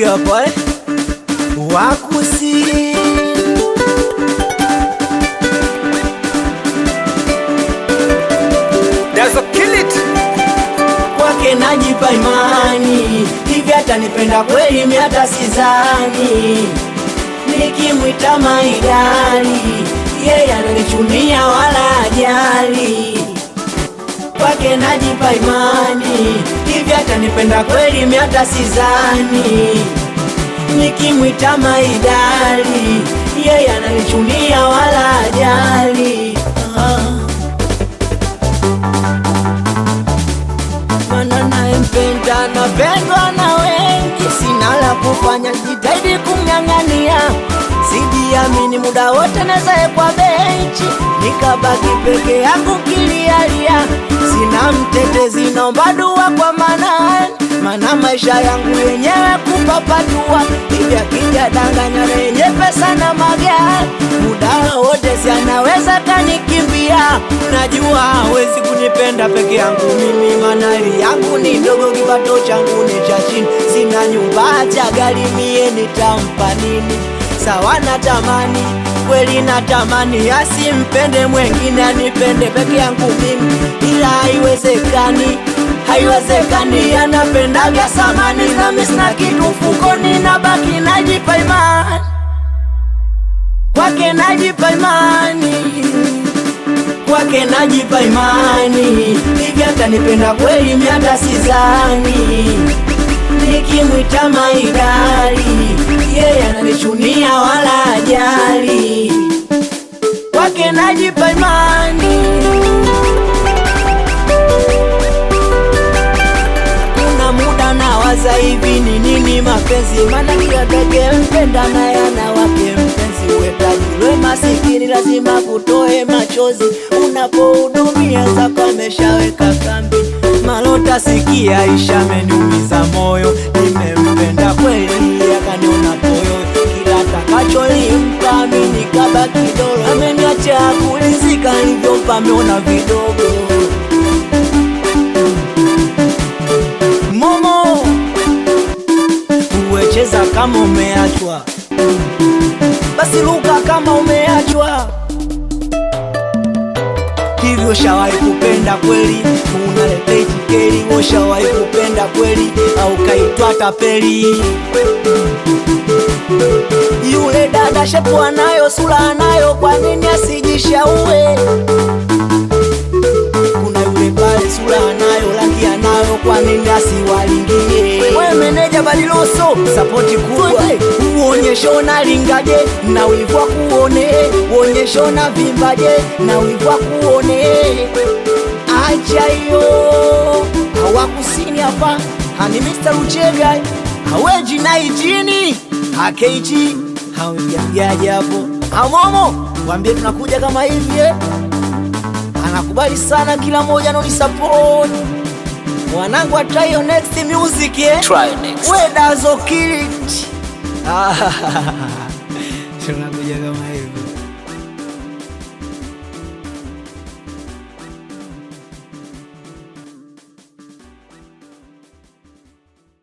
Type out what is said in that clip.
Huyu hapa eh? Wakusi There's a kill it. kwake najipa imani, hivi atanipenda kweli? Mi hata sizani, nikimwita maidali, yeye ananichunia wala ajali. Kwake najipa imani, hivi atanipenda kweli? Mi hata sizani, nikimwita maidali, yeye ananichunia wala ajali. Ah. Mana naempenda napendwa na wengi, sina la kufanya, jitahidi kumng'ang'ania. Sijiamini muda wote naweza kwa benchi, nikabaki peke yangu kilialia. Sina mtetezi, naomba dua kwa Manani, mana maisha yangu yenyewe kupapatua. Hivi akija danganya lenye pesa na magari, muda wote si anaweza kanikimbia. Najua hawezi kunipenda peke yangu mimi, manali yangu ni ndogo, kipato changu ni cha chini, sina nyumba cha gari, mie nitampa nini? Sawa natamani kweli, natamani asimpende mwengine, anipende peke yangu mimi, ila haiwezekani, haiwezekani. Anapenda vya samani, nami sina kitu mfukoni, nabaki najipa imani kwake, najipa imani kwake najipa imani, hivi atanipenda kweli? Mi hata sizani, nikimwita maidali, yeye ananichunia wala ajali. Kwake najipa imani, kuna muda nawaza hivi ni nini mapenzi, maana kila peke mpenda naye ana wake mpenzi. Wetajilwe masikini lazima kutoe machozi, unapohudumia zako ameshaweka kambi. Malota sikia, isha ameniumiza moyo, nimempenda kweli akaniona toyo, kila takacholimpa mimi nikabaki dolo, ameniacha kulizika, nilivyompa ameona vidogo Momo, uwecheza kama umeachwa, basi luka kama umeachwa. Hivyo shawahi kupenda kweli, unaleta itikeri. Ushawahi kupenda kweli, au kaitwa tapeli? Yule dada shepu anayo, sura anayo, kwa nini asijishaue? Kuna yule pale sura anayo, rangi anayo, kwa nini asiwalingie? We meneja Badiloso, sapoti kubwa, uonyeshe unalingaje na wivu wa kuone, uonyeshe unavimbaje na wivu wa kuone. Acha hiyo hawakusini hapa, hani Mr. Uchega haweji na ijini hakeiji hawejamjaji hapo amomo, wambie tunakuja kama hivi eh? anakubali sana kila mmoja anonisupport wanangu wa try your next music eh? Try next. we dazo kill it tunakuja kama hivi